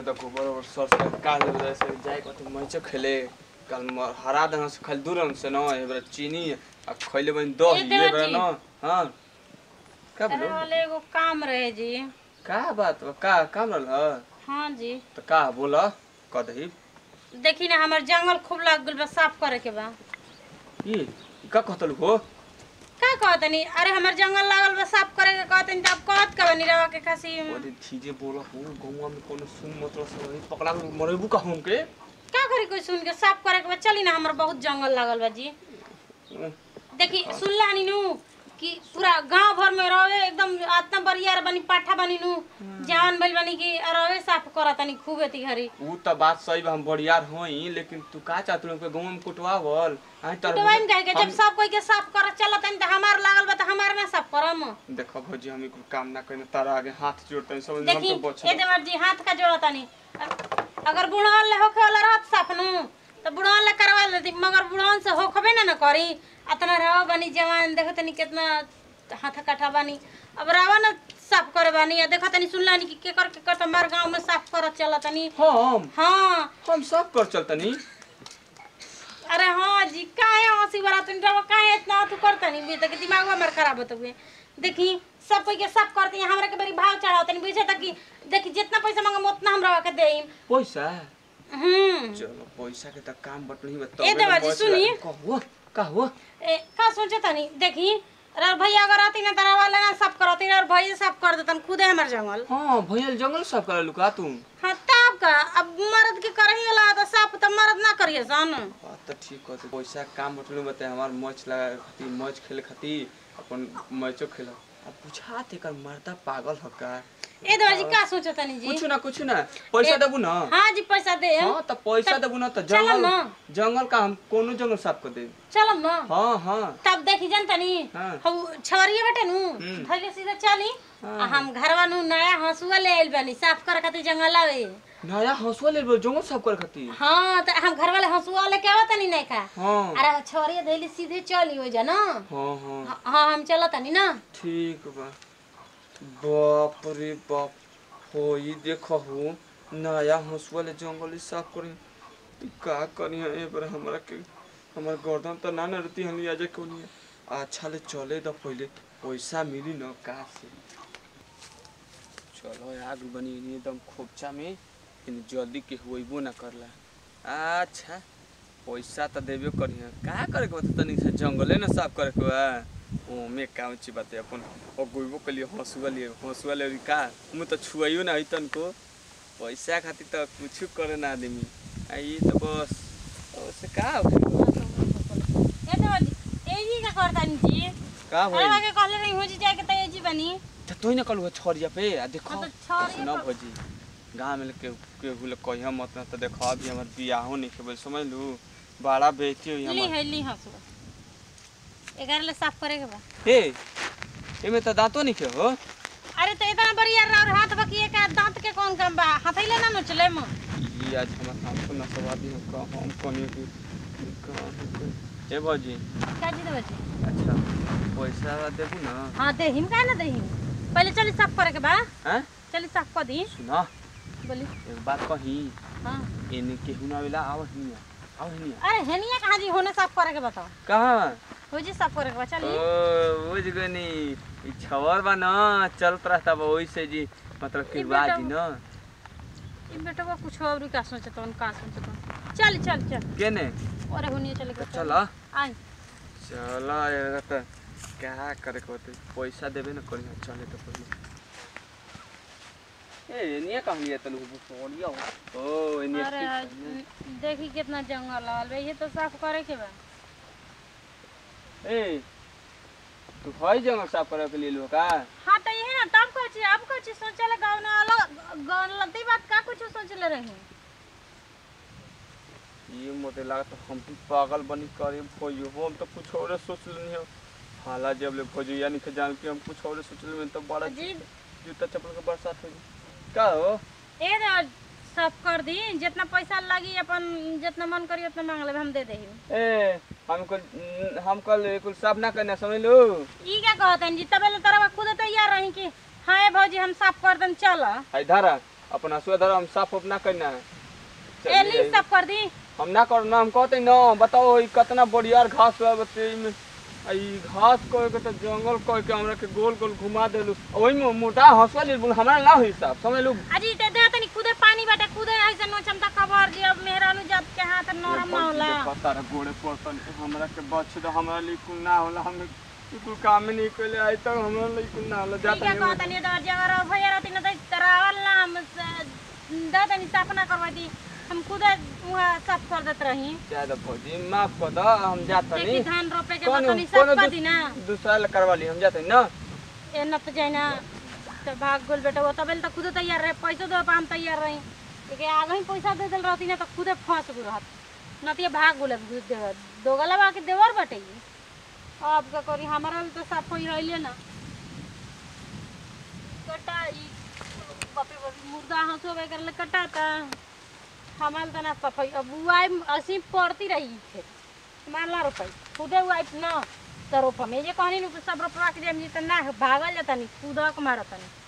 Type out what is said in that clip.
चले त गोबर ओबर सर से काल दे से जाए कथि मैच खेले कल म- हरा दहन से खाली दूर से न एबरा चीनी आ खइले बन दही ए देवा एबरा जी। न हां का अरे बोलो वाले एगो काम रहे जी का बात बा का काम रहल ह? हाँ जी त का बोला कदही देखी ना हमार जंगल खूब लग गल बा साफ करे के बा ई का कहतलु हो का कहतनी अरे हमार जंगल लागल बा साफ करे के कहतनी त अब कहत का बनी रवा के खासी ओदे चीजे बोला हो गौवा में कोनो सुन मतलब सब पकड़ा के मरेबू का हम के का करी कोई सुन के साफ करे के बा चली ना हमार बहुत जंगल लागल बा जी देखी सुनला नी नु कि पूरा गांव भर में रहे एकदम आतना बरियार बनी पाठा बनी नु जान भइल बनी कि रहे साफ करत तनी खूब एती घरी ऊ त बात सही बा हम बड़ियार होई लेकिन तू का चाहत के गांव में कुटवावल आई तर टवाइन कहे के जब सब कोई के साफ कर चलत तनी त हमार लागल बा त हमार ना साफ करम देखो भौजी हम एक काम ना करें तारा आगे हाथ जोड़ते हैं समझ हम देखी तो बच ए देवर जी हाथ का जोड़ा तनी अगर बुढ़वन ले होखे वाला रहत साफ नु तो बुढ़वन ले करवा लेती मगर बुढ़वन से होखबे ना न करी अतना रवा बनी जवान देखो तनी कितना हाथ काठा बनी अब रवा न साफ करे बानी या देखो तनी सुनला नी कि केकर केकर तो हमार गांव में साफ करत चला तनी हम हाँ हम सब कर चलतनी अरे हाँ जी काहे हंसी बरा तुम रवा काहे इतना तू करतनी बे तक दिमाग हमर खराब होत हुए देखी सब कोई के साफ करती है हमरा के बड़ी भाव चढ़ावतनी बुझे तक कि देखी जितना पैसा मांगम उतना हम रवा के देम पैसा हम्म चलो पैसा के त काम बटनी बत ए देवा जी, सुनी। कहू कहू ए का सोचे तनी देखी अरे भैया अगर आती ना तरा वाला ना साफ करती और भैया साफ कर देतन खुदे हमर जंगल हां भैया जंगल सब कर लुका तू हाँ तब का अब मर्द के करही वाला तो साफ तो मर्द ना करिए सन बात तो ठीक कहते पैसा के काम बटनी बते हमार मैच लगा खाती मैच खेले खाती अपन मैचो खेला अब बुझाते कर मर्दा पागल ह का ए देवा जी का सोचे तनी जी कुछ ना कुछ ना पैसा देबू ना हाँ जी पैसा दे हाँ त पैसा देबू ना त चलम जंगल ना। जंगल का हम कोनो जंगल साफ कर देब चलम ना हाँ हाँ तब देखी जनता नी हाँ। हम छवरिए बेटे नु हम्म। धइले सीधा चली हाँ। आ हम घरवा नु नया हंसुआ ले आइल बानी साफ करे खातिर जंगल आवे नया हंसुआ ले लो जंगल साफ कर खाती हाँ तो हम घर वाले हंसुआ लेके आवत नहीं नहीं का हाँ अरे छवरिए धइले सीधे चली हो जा ना हाँ हाँ हाँ हाँ, हम चलत नहीं ना ठीक बा बाप रे बाप हो ई देखो हो नया हंसुआ ले जंगल साफ करी ई का करी ए पर हमरा के हमर गर्दन त ना न रहती हनी आज कोनी अच्छा ले चले द पहले पैसा मिली न का से चलो आग बनी नी एकदम खोपचा में इन जल्दी के होइबो ना करला अच्छा पैसा त देबे करी का करे के बता तनी से जंगले न साफ करे के बा ओमे काम ची बाते अपन ओ गोइबो के लिए हंसुआ लिए हंसुआ ले का मु त छुआइयो ना हइतन को पैसा खातिर त कुछ करे ना आदमी आ ई त बस ओसे का हो ए तो ए जी का करता नी जी का अरे होई आगे कहले नहीं हो जी जाए के तो ए जी बनी त तोई न कलु छरिया पे आ देखो हाँ तो छरिया न पर- भोजी गाँव में के के हुले कहिया मत ना त देखो अभी हमर बियाहो नहीं के समझ लू बड़ा बेटी हुई ली हमर है ली हंसुआ एगार ले साफ करे के बा ए एमे त दांतो नहीं के हो अरे तो इतना बढ़िया और हाथ बकिए का दांत के कौन काम बा हथैले ना नचले म ई आज हमर हाथ को न सवादी हो का हम कोनी की ए भौजी का जी देबे जी अच्छा पैसा देबू ना हां दे हिम का ना दे हिम पहले चली साफ करे के बा हैं चली साफ कर दी सुना बोली एक बात कही हां एने केहू ना आवेला आव हिनिया आव हिनिया अरे हेनिया कहाँ जी होने साफ करे के बताओ कहाँ हो जी साफ करे के बा चली ओ बुझ गनी ई छवर बा न चलत रहता बा ओइसे जी मतलब कि ई बेटा- बाजी न ई बेटा कुछ और का सोचत हन का सोचत हन चल चल चल केने अरे होनिया चले के चल आई चल यार त क्या करे के होते पैसा देबे न करी चले तो पहले ए एनिया कहली है तनु सोनिया ओ एनिया अरे देखी कितना जंगल लगल बा ये तो साफ करे के बा ए तू हई जंगल साफ करे के लिए लो का हाँ तो ये ना तब कुछ अब कुछ सोचले गाँव में अलग गलती बात का कुछ सोचले रही ये मोटे लागत हम भी पागल बनी करे भोजो हम तो कुछ और सोच लेनी हो हाला जब ले भोजो यानी के जान के हम कुछ और सोच ले तो बड़ा जी जूता चप्पल के बरसात हो का हो ए ना साफ कर दी जितना पैसा लगी अपन जितना मन करी उतना मांग लेबे हम दे देही ए हम कल हम कल कुल साफ ना करना समझ लो ई क्या कहतन जी तबे ले तरह खुद तैयार रही कि हाँ ए भौजी हम साफ कर दन चल आई धारा अपन हसुआ धर हम साफ उफ ना करना है ए ली चलिए। सब कर दी हम ना करना हम कहते ना बताओ ई कितना बढ़िया घास बा बते में आ ई घास कोई के तो जंगल कोई के हमरा के गोल गोल घुमा देलु ओही में मोटा हसुआ ले हमरा ना होई साहब समझ लू अजी ते दे तनी खुदे पानी बाटे खुदे ऐसे नो क्षमता कबर जी अब मेहरानू जात के हाथ नरम ना होला पता रे गोड़े पड़तन हमरा के बच दो हमरा लिए कुल ना होला हम कुल काम नहीं कइले आई तक हमरा लिए कुल ना होला ठीक है जाता कहता नहीं डर जगर भैया रहती ना तो करावल ना हम स- दे तनी साफ ना करवा दी हम खुदे वहाँ साफ कर देत रही ज्यादा भौजी माफ कर दो हम जाता देखी नहीं धान रोपे के कौन बाद तनी कौन साफ कर दी ना दूसरा ले करवा ली हम जाते हैं ना ए न तो जाए ना तो भाग गोल बेटा वो तबेल तो खुदे तैयार रहे पैसो दो हम तैयार रही लेकिन आगे ही पैसा दे दिल रहती ना तो खुदे फंस गु रहत न तो ये भाग गोले दो गला बाकी देवर बटे ई। अब का करी हमारा तो साफ होई रहिले ना कटा ई बापे बापे मुर्दा हंसो वगैरह ले कटाता हमार तो ना सफाई अब वाई असी पड़ती रही थे मारला रोपाई खुदे वाइफ ना तो रोपा में जे कहनी नु सब रोपवा के देम जी तो ना भागल जाता नहीं कूदक मारता नहीं